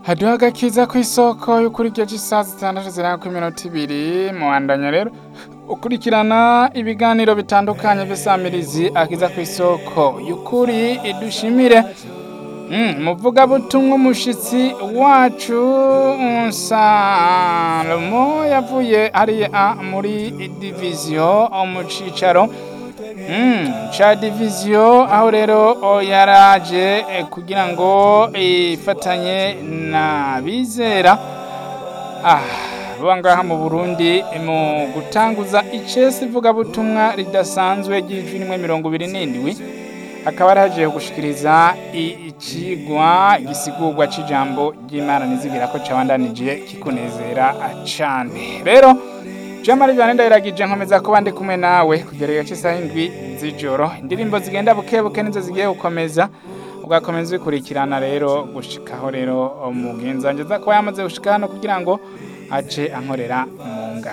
haduha agakiza ku isoko y'ukuri igihe cy'isaha zitandatu ziranga ku minota ibiri muwandanya rero ukurikirana ibiganiro bitandukanye by'isamirizi akiza ku isoko y'ukuri dushimire muvugabutumwa umushitsi wacu salomo yavuye hariya muri diviziyo mu cicaro ca diviziyo aho rero yaraje kugira ngo ifatanye na bizera ngaha mu burundi mu gutanguza icesi ivugabutumwa ridasanzwe ry'ijwi rimwe mirongo ibiri n'indwi akaba yaraje gushikiriza ikigwa gisigurwa c'ijambo ry'imana nizigira ko cabandanije kikunezera cane rero jamari vyane ndayiragije nkomeza kuba ndi kumwe nawe kugera igihe c'isaha indwi z'ijoro indirimbo zigenda buke buke nizo zigiye gukomeza ugakomeza ubikurikirana rero gushikaho rero umugenzi wanje aza kuba yamaze gushika hano kugira ngo ace ankorera mu